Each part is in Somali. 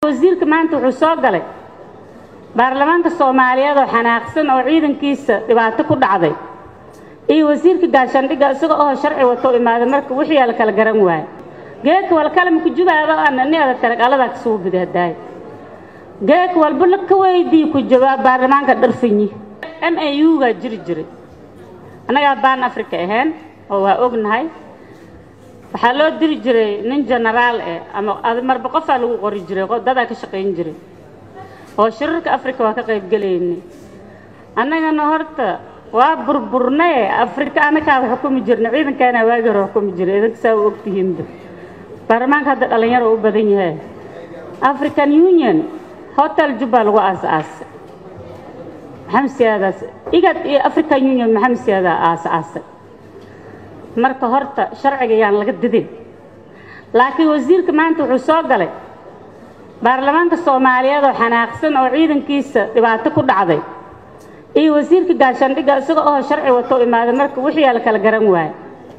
wasiirka maanta wuxuu soo galay baarlamaanka soomaaliyeed oo xanaaqsan oo ciidankiisa dhibaato ku dhacday iyo wasiirka gaashaandhigga isaga oo sharci wato imaaday marka wixii la kala garan waayo geedka walkalamku jubaaba ana ni ada tarag aladaa kasuu bidahdaay geedka walba la ka weydii ku jawaab baarlamaanka dharfanyi m a u gaa jiri jiray annagaa baan africa ahayn oo waa ognahay waxaa loo diri jiray nin genaraal eh ama marba qofaa lagu qori jiray dadaa ka shaqayn jiray oo shirarka africa waa ka qaybgelaynay annagana horta waa burburnaye afrika anakaaba xukumi jirna ciidankaana waagi hore xukumi jiray idanka saa u ogtihiinba baarlamaanka hadda dhallinyaro u badan yahay african union hotel jubba lagu aas-aasay maxamed siyaadaas igad iyo african union maxamed siyaadaa aas-aasay marka horta sharciga yaan laga didin laakiin wasiirka maanta wuxuu soo galay baarlamaanka soomaaliyeed oo xanaaqsan oo ciidankiisa dhibaato ku dhacday iyo wasiirka gaashaandhigga isaga oo sharci wato imaaday marka wixii la kala garan waayo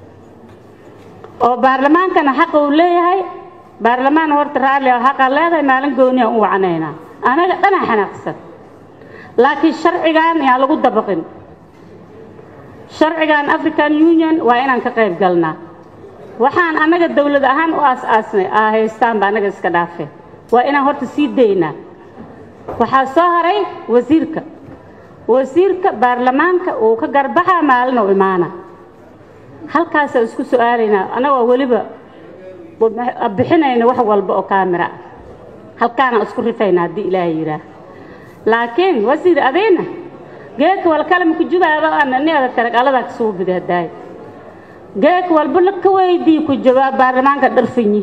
oo baarlamaankana xaqa uu leeyahay baarlamaan horta raalli oo xaqaa leedahay maalin gooni aan u wacnaynaa anaga dhanaa xanaaqsan laakiin sharcigan yaan lagu dabaqin sharcigan african union waa inaan ka qayb galnaa waxaan annaga dawlad ahaan u aas-aasnay aa haystaanba annaga iska dhaafeen waa inaan horta sii daynaa waxaa soo haray wasiirka wasiirka baarlamaanka uu ka garbaxaa maalin u imaana halkaasaa isku su-aalaynaa annagoo weliba bixinayna wax walba oo kaamira ah halkaanaan isku rifayna haddii ilaahay yidhaah laakiin wasiir adayna geedka walkalamku jubaaba ana ni ada tarag aladaa kasuu bidahdaay geedka walba la ka weydii ku jawaab baarlamaanka dharfanyi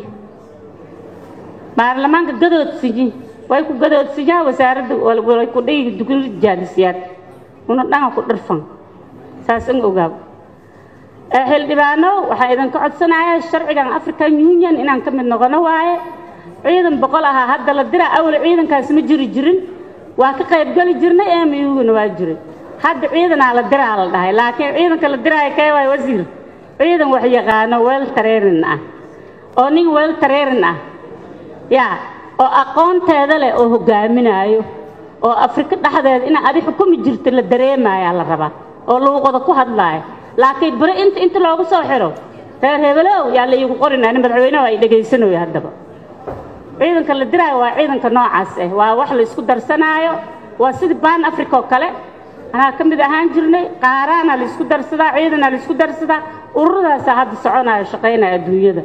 baarlamaanka gadoodsinyi way ku gadoodsinyaa wasaaradda way ku dhigi dugli jaalisiyaad una dhanga ku dharfan saas in ogaab xildhibaano waxaa idinka codsanayaa sharcigan african union inaan ka mid noqono waaye ciidan boqol ahaa hadda la diraa awle ciidankaas ma jiri jirin waa ka qaybgeli jirnay emuguna waa jiray hadda ciidanaa la diraa la dhahay laakiin ciidanka la diraayo kee waay wasiir ciidan wax yaqaano weel tareerin ah oo nin weel tareerin ah yaa oo aqoonteeda leh oo hogaaminaayo oo afrika dhexdeeda ina adi xukumi jirta la dareemayaa la rabaa oo luuqada ku hadlaayo laakiin bere inta inta loogu soo xiro reer hebelow yaa la iigu qorinaa nin madaxweyneha ay dhegaysanayo haddaba ciidanka la diraayo waa ciidanka noocaas ah waa wax la isku darsanaayo waa sidii baan africa oo kale anaa ka mid ahaan jirnay qaaraana la isku darsadaa ciidana la isku darsadaa ururadaasa hadda soconaayo shaqaynaya adduunyada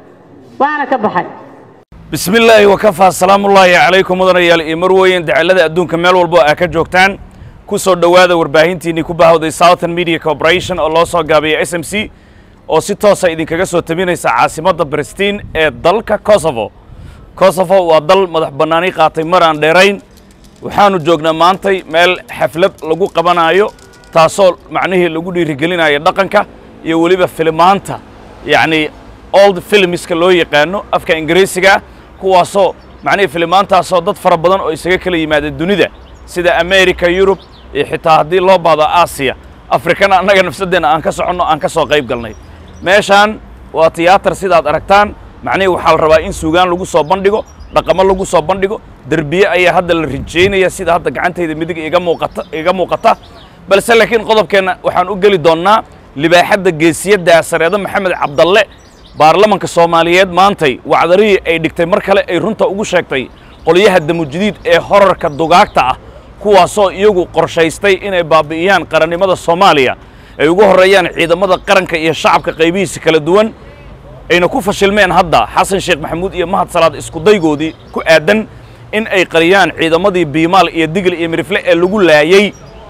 waana ka baxay bismi illaahi wakafaa salaamullaahi calaykum mudanayaal iyo marweyn dacallada adduunka meel walbo aa ka joogtaan ku soo dhowaada warbaahintiinnii ku bahawday southern media corporation oo loo soo gaabiya s m c oo si toosa idinkaga soo tabinaysa caasimadda bristiin ee dalka kosovo kosovo waa dal madax bannaani qaatay mar aan dheerayn waxaannu joognaa maantay meel xaflad lagu qabanaayo taasoo macnihii lagu dhiirigelinayo dhaqanka iyo weliba filimaanta yacnii old filmiska loo yaqaano afka ingiriisigaa kuwaasoo macnihii filimaantaasoo dad fara badan oo isaga kala yimaada dunida sida america yurub iyo xitaa haddii loo baado aasiya afrikana annaga nafsaddeenna aan ka soconno aan ka soo qayb galnay meeshaan waa tiyaatar sidaad aragtaan macnihii waxaa la rabaa in suugaan lagu soo bandhigo dhaqamo lagu soo bandhigo derbiye ayaa hadda la rijaynaya sida hadda gacantayda midig iga muuqata iga muuqata balse laakiin qodobkeenna waxaan u geli doonnaa libaaxadda geesiyadda sareedo maxamed cabdalle baarlamanka soomaaliyeed maantay wacdarihii ay dhigtay mar kale ay runta ugu sheegtay qolyaha damujidiid ee horarka dugaagta ah kuwaasoo iyagu qorshaystay inay baabi'iyaan qarannimada soomaaliya ay ugu horreeyaan ciidamada qaranka iyo shacabka qaybihiisa kala duwan ayna ku fashilmeen hadda xasan sheekh maxamuud iyo mahad salaad iskudaygoodii ku aadan in ay qariyaan ciidamadii biimaal iyo digil iyo mirifle ee lagu laayey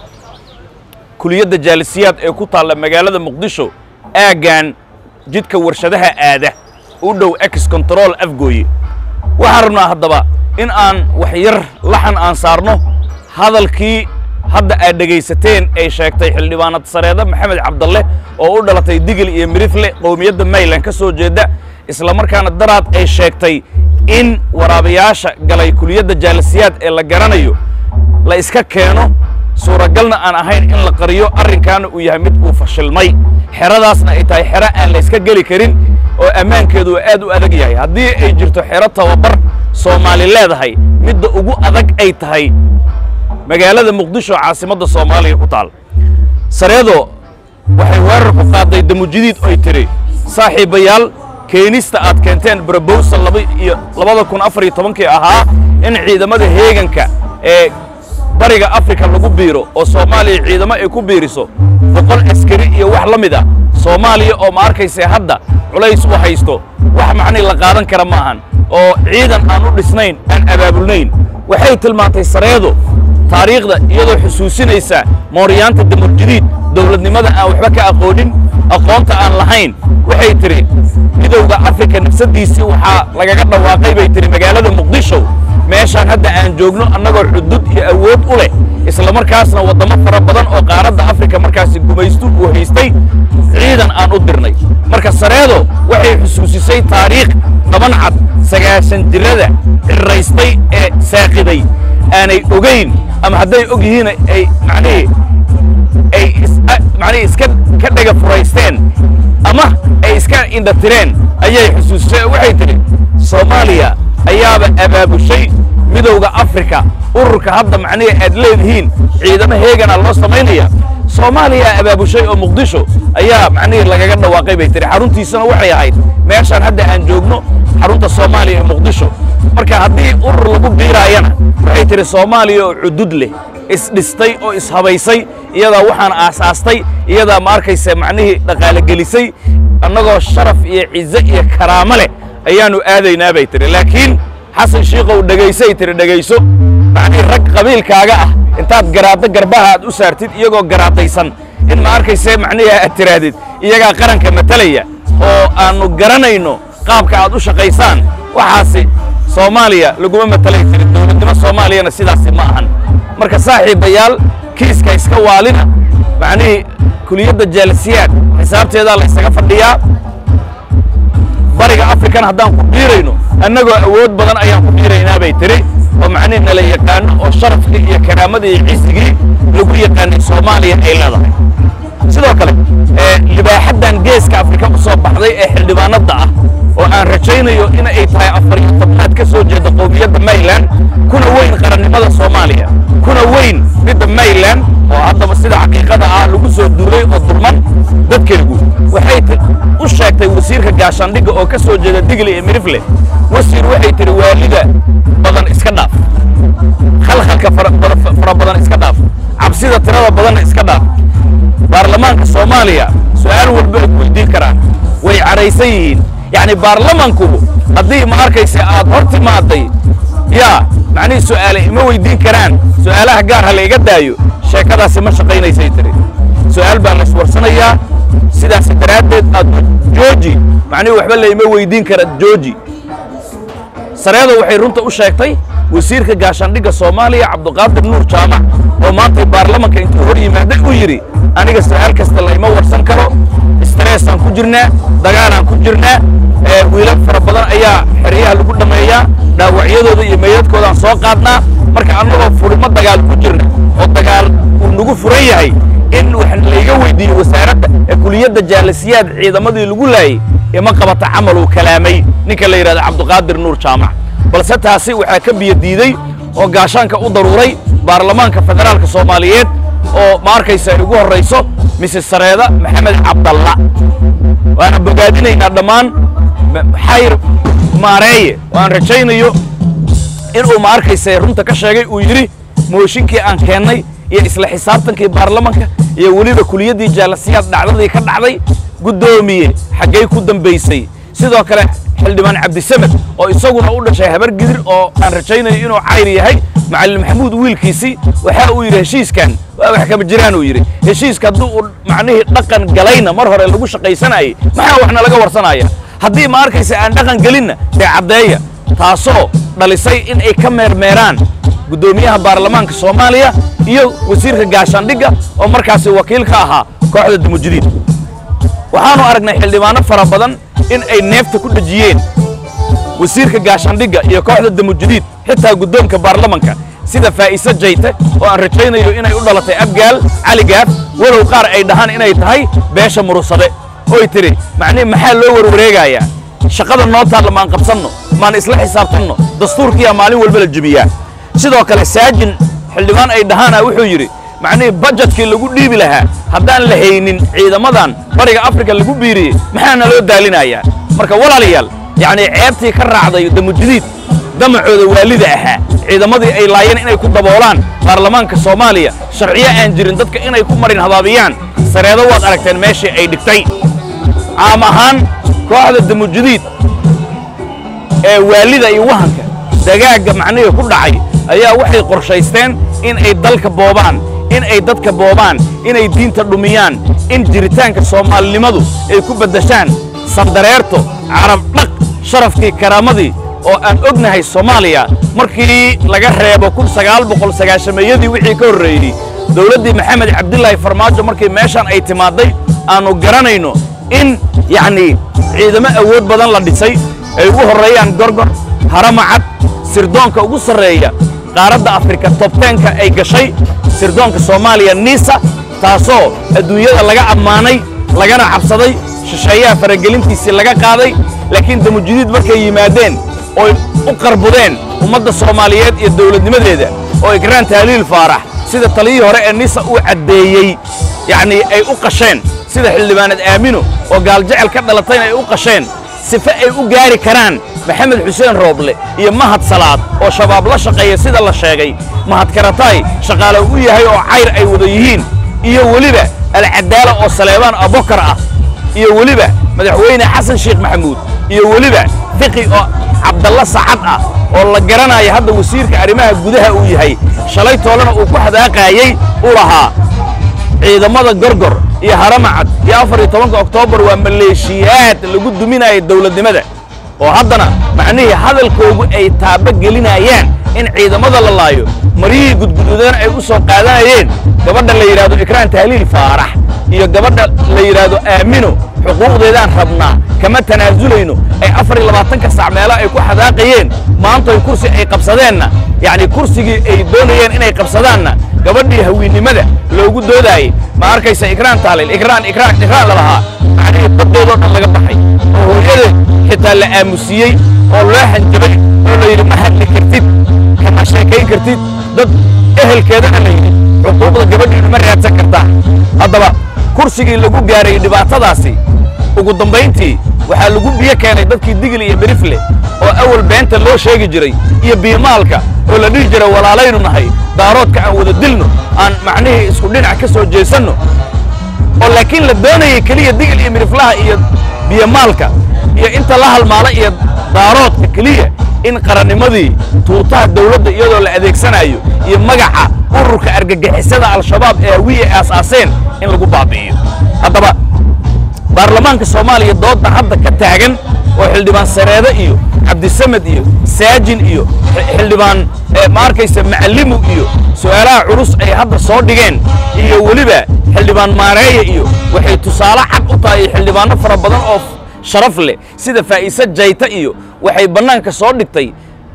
kuliyadda jaalisiyaad ee ku taalla magaalada muqdisho aaggan jidka warshadaha aada u dhow ex control afgooye waxaan rabnaa haddaba in aan wax yar laxan aan saarno hadalkii hadda aad dhegaysateen ay sheegtay xildhibaanad sareeda maxamed cabdalle oo u dhalatay digil iyo mirifle qowmiyadda mayland ka soo jeedda isla markaana daraad ay sheegtay in waraabayaasha galay kuliyadda jaalisiyaad ee la garanayo la iska keeno suuragalna aan ahayn in la qariyo arrinkaana uu yahay mid uu fashilmay xeradaasna ay tahay xero aan la iska geli karin oo ammaankeedu uu aad u adag yahay haddii ay jirto xero tababar soomaali leedahay midda ugu adag ay tahay magaalada muqdisho caasimadda soomaaliya ku taal sareedo waxay weerar ku qaaday damujidiid oy tidhi saaxiibayaal keenista aad keenteen brobowsal laba iyo labada kun afar iyo tobankii ahaa in ciidamada heeganka ee bariga afrika lagu biiro oo soomaaliya ciidamo ay ku biiriso boqol askari iyo wax la mid ah soomaaliya oo ma arkayse hadda culays u haysto wax macnii la qaadan kara ma ahan oo ciidan aan u dhisnayn aan abaabulnayn waxay tilmaantay sareedo taariikhda iyadoo xusuusinaysa mooryaanta damurjadiid dowladnimada aan waxba ka aqoonin aqoonta aan lahayn waxay tidhi midowda afrika nafsaddiisii waxaa lagaga dhawaaqay bay tidhi magaalada muqdisho meeshaan hadda aan joogno annagoo xudud iyo awood u leh isla markaasna waddamo fara badan oo qaaradda afrika markaasi gumaystu uu haystay ciidan aan u dirnay marka sareedo waxay xusuusisay taariikh dhaban cad sagaashan jirada cirraystay ee saaqiday aanay ogayn ama hadday og yihiin ay macnihii ay macnihii iska ka dhega furaysteen ama ay iska indhatireen ayay xusuusisay oo waxay tidhi soomaaliya ayaaba abaabushay midowda afrika ururka hadda macnihii aad leedihiin ciidamo heegana loo samaynaya soomaaliya abaabushay oo muqdisho ayaa macnihii lagaga dhawaaqay bay tihi xaruntiisana waxay ahayd meeshaan hadda aan joogno xarunta soomaaliya ee muqdisho marka haddii urur lagu biiraayana waxay tihi soomaaliya oo cudud leh isdhistay oo ishabaysay iyadaa waxaan aasaastay iyadaa ma arkaysa macnihii dhaqaalogelisay annagoo sharaf iyo cizo iyo karaamo leh ayaannu aadaynaa bay tihi laakiin xasan shiikow dhegaysay tihi dhegayso macnihii rag qabiilkaaga ah intaad garaaddo garbaha aad u saartid iyagoo garaadaysan in ma arkayse macnihii aad tihaahdid iyagaa qaranka matalaya oo aannu garanayno qaabka aad u shaqaysaan waxaasi soomaaliya laguma matalay tiri dowladnimo soomaaliyana sidaasi ma ahan marka saaxiibayaal kiiska iska waalina macnihii kuliyadda jaalisiyaad xisaabteedaa la ysaga fadhiyaa bariga afrikan haddaan ku biirayno annagoo awood badan ayaan ku biiraynaa bay tiri oo macnihi nala yaqaano oo sharafkii iyo karaamadii iyo cisigii lagu yaqaanay soomaaliya ay leedahay sidoo kale libaaxaddan geeska afrika u soo baxday ee xildhibaanadda ah oo aan rajaynayo in ay tahay afar iyo tobnaad ka soo jeeda qowmiyadda mayland kuna weyn qarannimada soomaaliya kuna weyn midda mayland oo haddaba sida xaqiiqada ah lagu soo duulay oo dulman dadkaygu waxay u sheegtay wasiirka gaashaandhigga oo ka soo jeeda digli iyo mirifle wasiir waxay tidhi waalida badan iska dhaaf khalkhalka fara badan iska dhaaf cabsida tirada badanna iska dhaaf baarlamaanka soomaaliya su'aal walba ay weydiin karaan way cadhaysan yihiin yacni baarlamankubu haddii ma arkaysa aad hor timaaday yaa macnihii su'aale ima weydiin karaan su'aalaha gaar ha la iga daayo sheekadaasi ma shaqaynaysay tiri su'aal baa laiswarsanayaa sidaas daraaddeed aad jooji macnihii waxba la ima weydiin kara jooji sareedo waxay runta u sheegtay wasiirka gaashaandhigga soomaaliya cabduqaadir nuur jaamac oo maantay baarlamanka intuu hor yimaaday uu yidhi aniga su'aal kasta layma warsan karo stressaan ku jirnaa dagaalaan ku jirnaa wiilal fara badan ayaa xeryaha lagu dhammeeyaa dhaawacyadooda iyo meydadkoodaan soo qaadnaa marka annagoo furimo dagaal ku jirna oo dagaal uu nagu furan yahay in wax layga weydiiyo wasaaradda ee kuliyadda jaalisiyaad ciidamadii lagu laayey ima qabata camal uu kalaamay ninka la yidhahda cabduqaadir nuur jaamac balse taasi waxaa ka biyo diiday oo gaashaanka u daruuray baarlamaanka federaalka soomaaliyeed oo ma arkaysa ay ugu horrayso misis sareeda maxamed cabdalla waana bogaadinaynaa dhammaan xayr maareeye oo aan rajaynayo inuu ma arkaysa runta ka sheegay uu yidhi mooshinkii aan keennay iyo isla xisaabtankii baarlamanka iyo weliba kuliyaddii jaalasiyaad dhacdadii ka dhacday guddoomiye xaggay ku dambaysay sidoo kale xildhibaan cabdisamed oo isaguna u dhashay habar gidir oo aan rajaynayo inuu cayr yahay macallin maxamuud wiilkiisii waxa uu yidhi heshiiskan waa wax kama jiraan uu yidhi heshiiska haddii uu macnihii dhaqan galayna mar hore lagu shaqaysanayay maxaa waxna laga warsanaya haddii ma arkaysa aan dhaqan gelinna dee caddeeya taasoo dhalisay in ay ka meermeeraan guddoomiyaha baarlamaanka soomaaliya iyo wasiirka gaashaandhigga oo markaasi wakiil ka ahaa kooxda dumujidiid waxaanu aragnay xildhibaano fara badan in ay neefta ku dhejiyeen wasiirka gaashaandhigga iyo kooxda damujidiid xitaa guddoonka baarlamanka sida faa'ise jayte oo aan rajaynayo inay u dhalatay abgaal cali gaaf walow qaar ay dhahaan inay tahay beesha murusade oy tidhi macnihi maxaa loo warwareegayaa shaqada noo taalla maan qabsanno maan isla xisaabtanno dastuurkiyaa maalin walba la jebiyaa sidoo kale saajin xildhibaan ay dhahaana wuxuu yidhi macnihii bajetkii lagu dhiibi lahaa haddaan la haynin ciidamadan bariga afrika lagu biiriyey maxaana loo daalinayaa marka walaalayaal yacnii ceebtii ka raacday damujidiid damacooda waalida ahaa ciidamadii ay laayeen inay ku daboolaan baarlamaanka soomaaliya sharciyo aan jirin dadka inay ku marin habaabiyaan sareedo waad aragteen meeshii ay dhigtay caam ahaan kooxda damujidiid ee waalida iyo wahanka dagaagga macnihii ku dhacay ayaa waxay qorshaysteen in ay dalka boobaan in ay dadka boobaan inay diinta dhumiyaan in jiritaanka soomaalinimadu ay ku beddeshaan sandareerto carab dhaq sharafkii karaamadii oo aan ognahay soomaaliya markii laga reebo kun sagaal boqol sagaashameeyadii wixii ka horreeyey dowladdii maxamed cabdilaahi farmaajo markii meeshaan ay timaadday aannu garanayno in yacnii ciidamo awood badan la dhisay ay ugu horreeyaan gorgor haramacad sirdoonka ugu sarreeya qaaradda afrika tobteenka ay gashay sirdoonka soomaaliya niisa taasoo adduunyada laga ammaanay lagana cabsaday shisheeyaha faragelintiisii laga qaaday laakiin damujidiid markay yimaadeen ooy u qarbudeen ummadda soomaaliyeed iyo dawladnimadeeda oo igraan tahliil faarax sida taliyii hore ee nisa uu caddeeyey yacnii ay u qasheen sida xildhibaaneed aamino oo gaaljecel ka dhalatayna ay u qasheen sife ay u gaari karaan maxamed xuseen rooble iyo mahad salaad oo shabaab la shaqeeya sida la sheegay mahad karataay shaqaale u yahay oo cayr ay wada yihiin iyo weliba alcadaala oo saleebaan abokar ah iyo weliba madaxweyne xasan sheekh maxamuud iyo weliba fiqi oo cabdalla sacad ah oo la garanaya hadda wasiirka arrimaha gudaha uu yahay shalay toolena uu ku hadaaqaayey u lahaa ciidamada gorgor iyo haramacad iyo afar iyo tobanka oktoobar waa maleeshiyaad lagu duminaya dawladnimada oo haddana macnihii hadalkoogu ay taaba gelinayaan in ciidamada la laayo maryihii gudgududan ay u soo qaadanayeen gabadha la yidhahdo ikraan tahliil faarax iyo gabadha la yidhaahdo aamino xuquuqdeedaan rabnaa kama tanaasulayno ay afar iyo labaatanka sac meelo ay ku xadaaqayeen maantoy kursi ay qabsadeenna yacni kursigii ay doonayeen inay qabsadaanna gabadhii hawiinnimada loogu doodaayey ma arkaysa ikraan tahlil ikraan ikraan ikraan la lahaa macnihii baddoodoo dhan laga baxay oo hooyadeed xitaa la aamusiiyey oo loo hanjabay oo la yidhi ma hadli kartid kama sheekayn kartid dad ehelkeedana la yidhi xuquuqda gabadhiina ma raadsan kartaa haddaba kursigii lagu gaarayey dhibaatadaasi ugu dambayntii waxaa lagu biyo keenay dadkii digil iyo berifle oo awal beenta loo sheegi jiray iyo biimaalka oo la dhihi jiray walaalaynu nahay daaroodka aan wada dilno aan macnihii isku dhinac ka soo jeesanno oo laakiin la doonayay keliya digil iyo miriflaha iyo biyomaalka iyo inta la halmaala iyo daaroodka keliya in qarannimadii tuutaha dawladda iyadoo la adeegsanayo iyo magaca ururka argagixisada al-shabaab ee hawiye aasaaseen in lagu baabi'iyo haddaba baarlamaanka soomaaliya doodda hadda ka taagan oo xildhibaan sareede iyo cabdisamed iyo saajin iyo xildhibaan ma arkaysa macallimu iyo su'aalaha culus ay hadda soo dhigeen iyo weliba xildhibaan maareeya iyo waxay tusaale cad u tahay xildhibaanno fara badan oo sharaf leh sida faa'iise jayta iyo waxay bannaanka soo dhigtay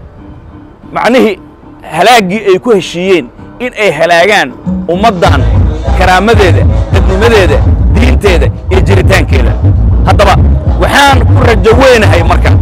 macnihii halaaggii ay ku heshiiyeen in ay halaagaan ummaddan karaamadeeda dadnimadeeda diinteeda iyo jiritaankeeda haddaba waxaan ku rajo weynahay marka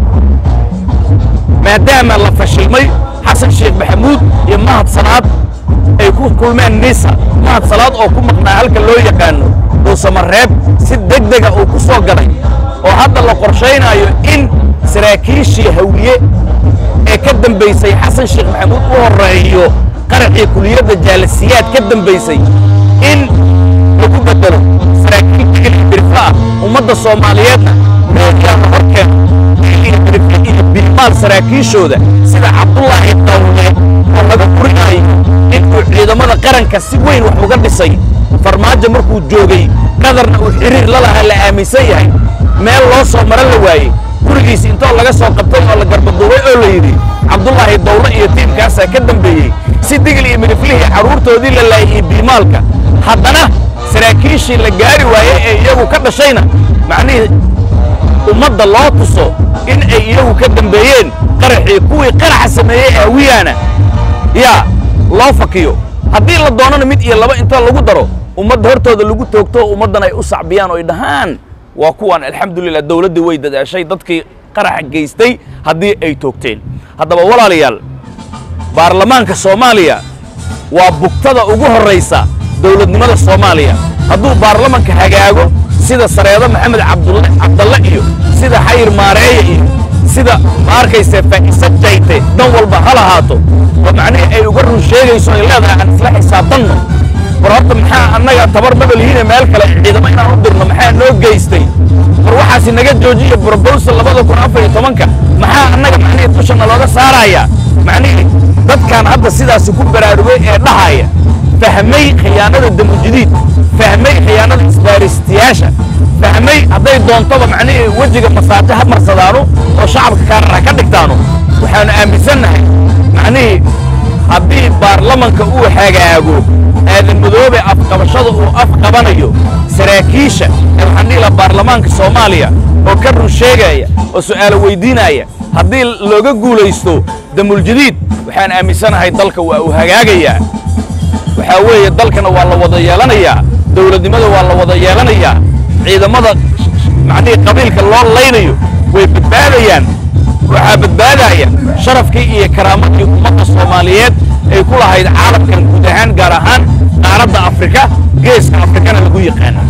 maadaama la fashilmay xasan sheekh maxamuud iyo mahad salaad ay ku kulmeen nisa mahad salaad oo ku maqnaa halka loo yaqaano dhuusamareeb si deg dega uu ku soo galay oo hadda la qorshaynaayo in saraakiishii hawiye ee ka dambaysay xasan sheekh maxamuud u horreeyo qaraxii kuliyadda jaalasiyaad ka dambaysay in lagu bedelo saraakiil digil iyo birfa ah ummadda soomaaliyeedna meelkaana horkeena digil iyo birfa iyo bilmaal saraakiishooda sida cabdullaahi dawle oo laga furinayo inuu ciidamada qaranka si weyn wax uga dhisay farmaajo markuu joogay qadarna uu xiriir la lahaa la aaminsan yahay meel loo soo maran la waayey gurigiis intoo laga soo qabtay oo la garbaduubay oo la yidhi cabdullaahi dawle iyo tiimkaasaa ka dambeeyey si digil iyo midiflihii carruurtoodii la laayay biimaalka haddana saraakiishii la gaari waayey ee iyagu ka dhashayna macnihii ummadda loo tuso in ay iyagu ka dambeeyeen qaraxii kuwii qaraxa sameeyey aawiyaana yaa loo fakiyo haddii la doonana mid iyo laba intoo lagu daro ummadda hortooda lagu toogto ummaddan ay u sacbiyaan oo ay dhahaan waa kuwan alxamdulilah dawladdii way dadaashay dadkii qaraxa geystay haddii ay toogteen haddaba walaalayaal baarlamaanka soomaaliya waa bugtada ugu horraysa dowladnimada soomaaliya hadduu baarlamanka hagaago sida sareedo maxamed cabdulle cabdalle iyo sida xayir maareeye iyo sida ma arkayse faa'isa jayte dan walba ha lahaato oo macnihii ay uga run sheegayso ay leedahay aan isla xisaabtanno war horta maxaa annaga tabar mabalihiine meel kale ciidamo inaan u dirno maxaa noo geystay war waxaasi naga joojiya brobosal labada kun afar iyo tobanka maxaa annaga macnihii dushana looga saarayaa macnihii dadkan hadda sidaasi ku baraarugay ee dhahaya fahmay khiyaanada damujidiid fahmay khiyaanada isbaaristiyaasha fahmay hadday doontoba macnihii wejiga masaajo ha marsadaano oo shacabka kaarara ka dhigtaano waxaanu aaminsannahay macnihii haddii baarlamanka uu hagaago aadan madoobe afqabashada uu afqabanayo saraakiisha ee waxaan dhihi lahaa baarlamaanka soomaaliya oo ka run sheegaya oo su'aalo weydiinaya haddii looga guulaysto damuljadiid waxaan aaminsanahay dalka waa uu hagaagayaa waxaa weeye dalkana waa la wada yeelanayaa dowladnimada waa la wada yeelanayaa ciidamada macnihii qabiilka loo laynayo way badbaadayaan waxaa badbaadaya sharafkii iyo karaamadii ummadda soomaaliyeed ay ku lahayd caalamkan guud ahaan gaar ahaan qaaradda afrika geeska afrikana lagu yaqaana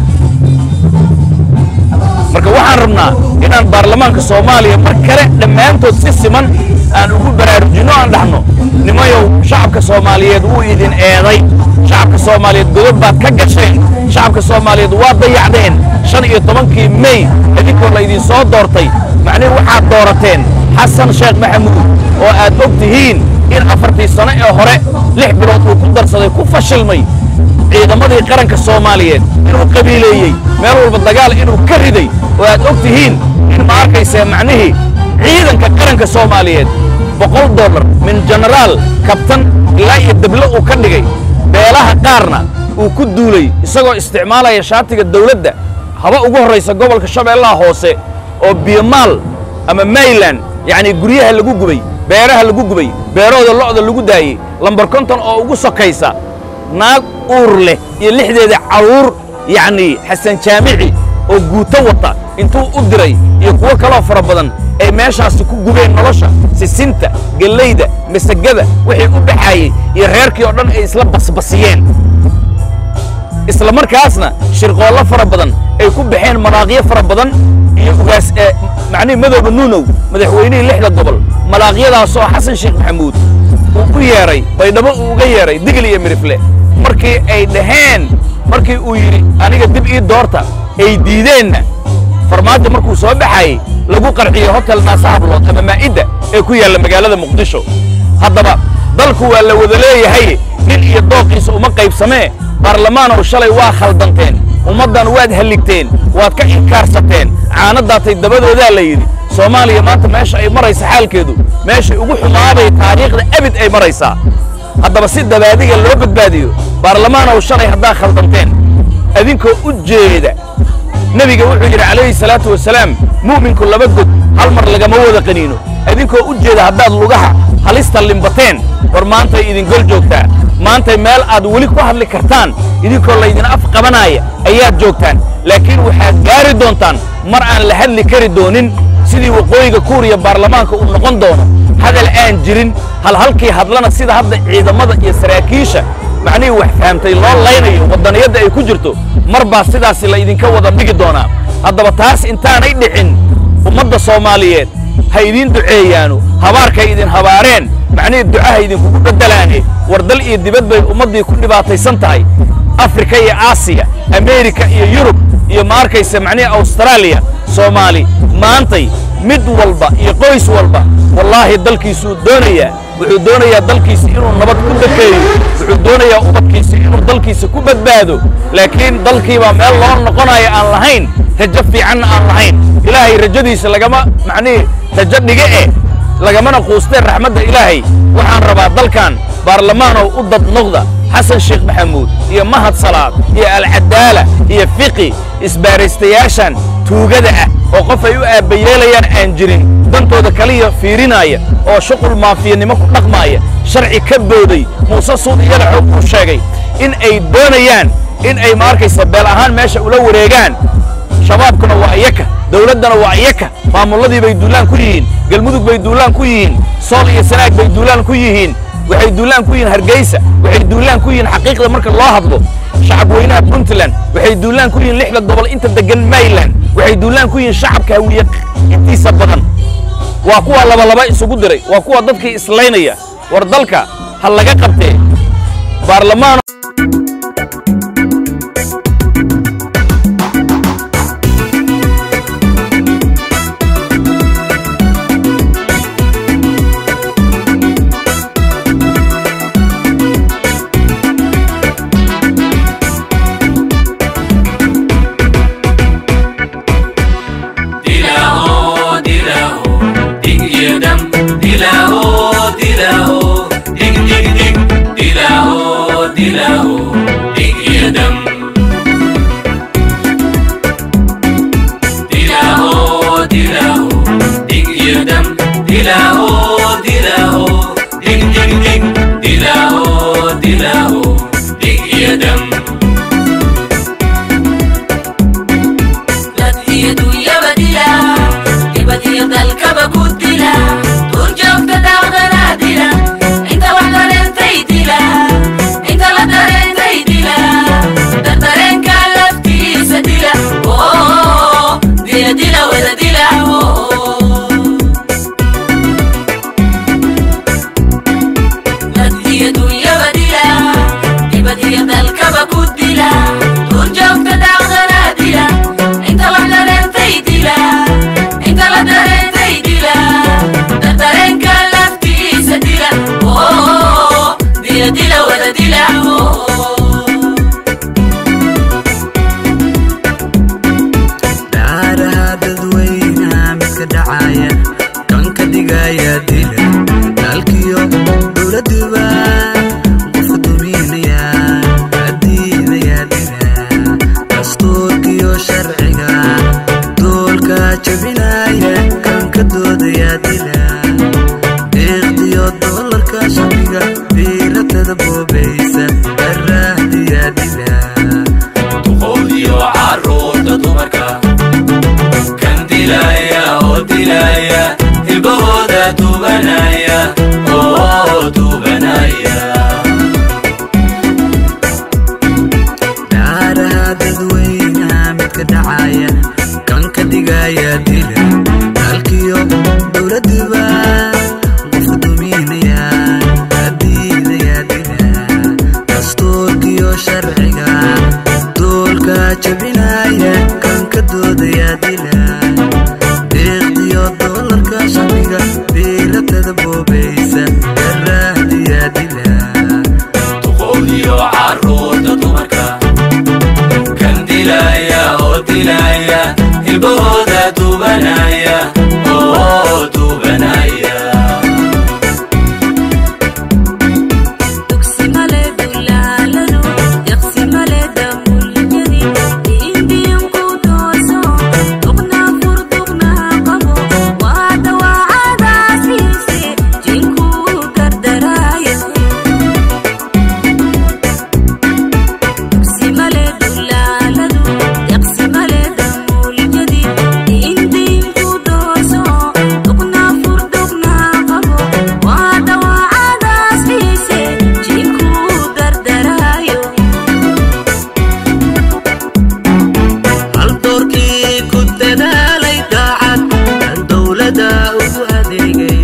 marka waxaan rabnaa inaan baarlamaanka soomaaliya mar kale dhammaantood si siman aan ugu baraarujinno aan dhahno nimayow shacabka soomaaliyeed wuu idin eeday shacabka soomaaliyeed godob baad ka gasheen shacabka soomaaliyeed waa dayacdeen shan iyo tobankii mey idinkoo laydin soo doortay macnihi waxaad doorateen xasan sheekh maxamuud oo aad og tihiin in afartii sano ee hore lix bilood uu ku darsaday ku fashilmay ciidamadii qaranka soomaaliyeed inuu qabiileeyey meel walba dagaal inuu ka riday oo aad og tihiin in ma arkaysee macnihii ciidanka qaranka soomaaliyeed boqol dollar min jenaraal kabtan ilaa iyo dable uu ka dhigay beelaha qaarna uu ku duulay isagoo isticmaalaya shaatiga dawladda haba ugu horraysa gobolka shabeellaha hoose oo biyomaal ama mayland yacnii guryaha lagu gubay beeraha lagu gubay beerahooda lo'da lagu daayey lambar konton oo ugu sokaysa naag uur leh iyo lixdeeda carruur yacnii xasan jaamici oo guuto wata intuu u diray iyo kuwo kaloo fara badan ay meeshaasi ku gubeen nolosha sisinta gellayda masagada wixii u baxaayey iyo reerkii oo dhan ay isla basbasiyeen isla markaasna shirqoollo fara badan ay ku baxeen manaaqyo fara badan iyo ugaas ee macnihi madooba nuunow madaxweynihii lixda gobol malaaqyadaasoo xasan sheekh maxamuud uu u yeedhay baydhabo uu uga yeedhay digil iyo mirifle markii ay dhaheen markii uu yidhi aniga dib ii doorta ay diideenna farmaajo markuu soo baxayey lagu qarxiyey hotel naasahablood ama maa'idda ee ku yaalla magaalada muqdisho haddaba dalku waa la wada leeyahay nin iyo dooqiisa uma qaybsamee baarlamaanow shalay waa khaldanteen ummaddan waad halligteen waad ka inkaarsateen caanadaatay dabadoodaa la yidhi soomaaliya maanta meesha ay maraysa xaalkeedu meeshay ugu xumaaday taariikhda abid ay maraysaa haddaba si dabaadiga loo badbaadiyo baarlamaanow shalay haddaa khaldanteen adinkoo u jeeda nebiga wuxuu yidhi calayhi salaatu wasalaam mu'minku laba god hal mar lagama wada qaniino idinkoo u jeeda haddaad lugaha halista limbateen war maantay idin gol joogtaa maantay meel aad weli ku hadli kartaan idinkoo laydin af qabanaaya ayaad joogtaan laakiin waxaad gaari doontaan mar aan la hadli kari doonin sidii waqooyiga kuuriya baarlamaanka uu noqon doono hadal aan jirin hal halkii hadlana sida hadda ciidamada iyo saraakiisha macnihii wax fahamtay loo laynayo waddaniyadda ay ku jirto mar baa sidaasi laydinka wada dhigi doonaa haddaba taas intaanay dhicin ummadda soomaaliyeed ha idiin duceeyaano habaarkay idin habaareen macnihii ducaha idinkugu beddelaane war dal iyo dibad bay ummaddii ku dhibaataysan tahay afrika iyo aasiya ameerika iyo yurub iyo ma arkaysa macnihii awstaraaliya soomaali maantay mid walba iyo qoys walba wallaahi dalkiisuu doonayaa wuxuu doonayaa dalkiisa inuu nabad ku dakeeyo wuxuu doonayaa ubadkiisa inuu dalkiisa ku badbaado laakiin dalkiibaa meel loo noqonayo aan lahayn rajo fiicanna aan lahayn ilaahay rajadiisa lagama macnihii rajo dhige eh lagamana quusteen raxmadda ilaahay waxaan rabaa dalkan baarlamaanow u dad noqda xasan sheekh maxamuud iyo mahad salaad iyo alcadaala iyo fiqi isbaaraystayaashan tuugada ah oo qof ay u aabbayeelayaan aan jirin dantooda kaliya fiirinaya oo shuqul maafiyanimo ku dhaqmaaya sharci ka booday muuse suud iyada xoog uu sheegay in ay doonayaan in ay ma arkaysa beel ahaan meesha ula wareegaan shabaabkuna waa iyaka dawladdana waa iyaka maamulladii bay duulaan ku yihiin galmudug bay duulaan ku yihiin sool iyo sanaag bay duulaan ku yihiin waxay duulaan ku yihiin hargeysa waxay duulaan ku yihiin xaqiiqda marka loo hadlo shacab weynaha puntland waxay duulaan ku yihiin lixda gobol inta degan mayland waxay duulaan ku yihiin shacabka hawiye intiisa badan waa kuwa labalaba isugu diray waa kuwa dadkii islaynaya war dalka ha laga qabtee baarlamaan Dilaho, dilaho, dig iyo dam. Dilaho, dilaho, dig dig dig. Dilaho, dilaho, dig iyo dam. Dilaho, dilaho, dig iyo dam. Dilaho, dilaho, dig dig dig. Dilaho, dilaho, dig iyo dam. dad iyo dunyaba dila dibad iyo dalkaba ku dila duurjoogta daaqdanaa dila inta wax dareentay dila inta la dareentay dila dardareenka laftiisa dila oo dila dila wada dila dad iyo dunyaba dila dibad iyo dalkaba ku dila duurjoogta daaqdanaa dila inta wax dareentay dila inta la dareentay dila dardareenka laftiisa dila oo dila dila wada dila dhaaraha dadweynaha midka dhacaya kan ka dhigaya dila dalkiyo dowladuba qofka duminaya adiidaya dila dastuurkiyo sharciga doolka jabinaya kan ka doodaya dila deeqdiyo doolarka shabiga biiratada boobaysa daraahdiya dila duqowdiyo carruurta dumarka kan dilaya oo dilaya hilbahooda tuubanaya oo tuubanaya dhaaraha dadweynaha midka dhacaya kan ka dhigaya dila dalkiyo dowladuba qofka duminaya adiidaya dila dastuurkiyo sharciga doolka jabinaya kan ka doodaya dila deeqdiyo doolarka shabiga biiratada boobaysa daraahdiya dila duqowdiyo carruurta dumarka kan dilaya oo dilaya hilbahooda tuubanaya oo tuubanaya dugsi male dulaaladu yaqsi male damulyadi diindiinku dooso duqna fur duqna qabo waa dawaacadaasiise jinku gardaraayo dugsi male dulaaladu yaqsi male damulyadi diindiinku dooso duqna fur duqna qabo waa dawaacadaasiise jinku gardaraayo hal doorkii ku dadaalay daacad aan dowladda ugu adeegay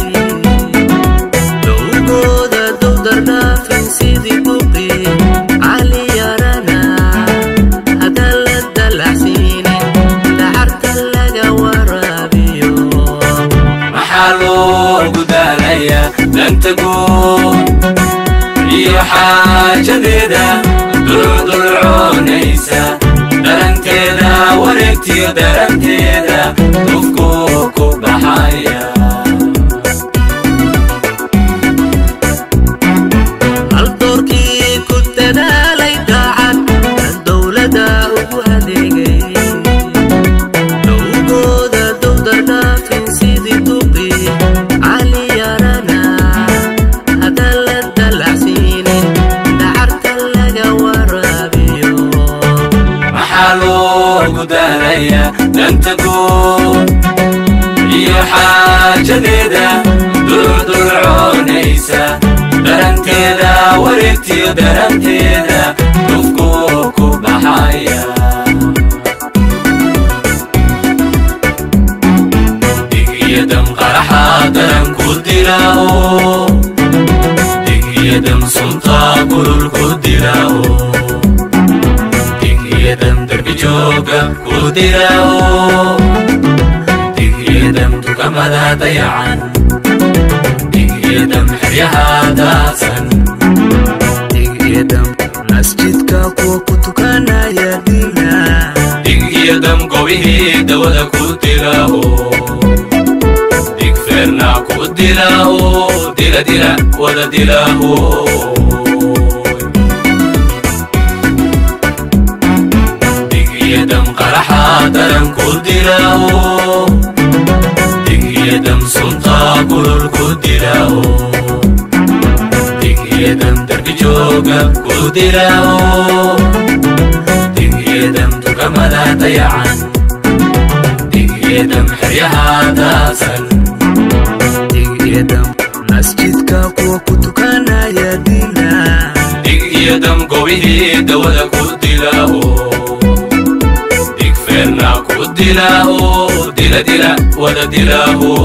dowgooda dowdardhaafin sidii buqii cali yarana haddaan la dalaxsiinin dacarta laga waraabiyo maxaa loogu daalaya danta guud iyo xaajadeeda dulcudulcoonaysa daranteeda wareegtiyo daranteeda dufku ku baxaya hal doorkii ku dadaalay daacad aan dowladda ugu adeegay dowgooda dowdardhaafin sidii duqii cali yarana haddaan la dalaxsiinin dacarta laga waraabiyo maxaa loogu daalaya danta guud iyo xaa darajadeeda durdurcoonaysa daranteeda wareegtiyo daranteeda dhufku ku baxaya digiyadam qaraxa daran ku dilao digiyadam sunta gurur ku dilao digiyadam derbi jooga ku dilao digiyadam dukamada dayacan digiyadam xeryaha daasan digiyadam masjidka kuwa ku tukanaya dina digiyadam gobihii dawada ku dilao dig feerna ku dilao dila dila wada dilao digiyadam qaraxa daran ku dilao digiyadam sunta gurur ku dilao digiyadam derbi jooga ku dilao digiyadam dukamada dayacan digiyadam xeryaha daasan digiyadam masjidka kuwa ku tukanaya dina digiyadam gobihii dawada ku dilao dig feerna ku dilao dila dila wada dilao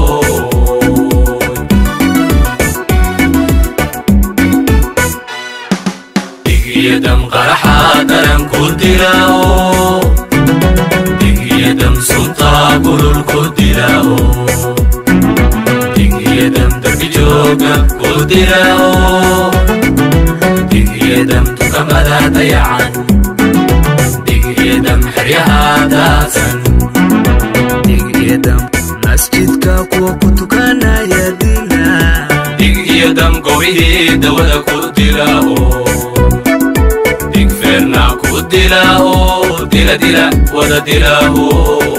digiyadam qaraxa daran ku dilao digiyadam sunta gurur ku dilao digiyadam derbi jooga ku dilao digiyadam dukamada dayacan digiyadam xeryaha daasan digiyadam masjidka kuwa ku tukanaya dina digiyadam gobihii dawada ku dilao dig feerna ku dilao dila dila wada dilao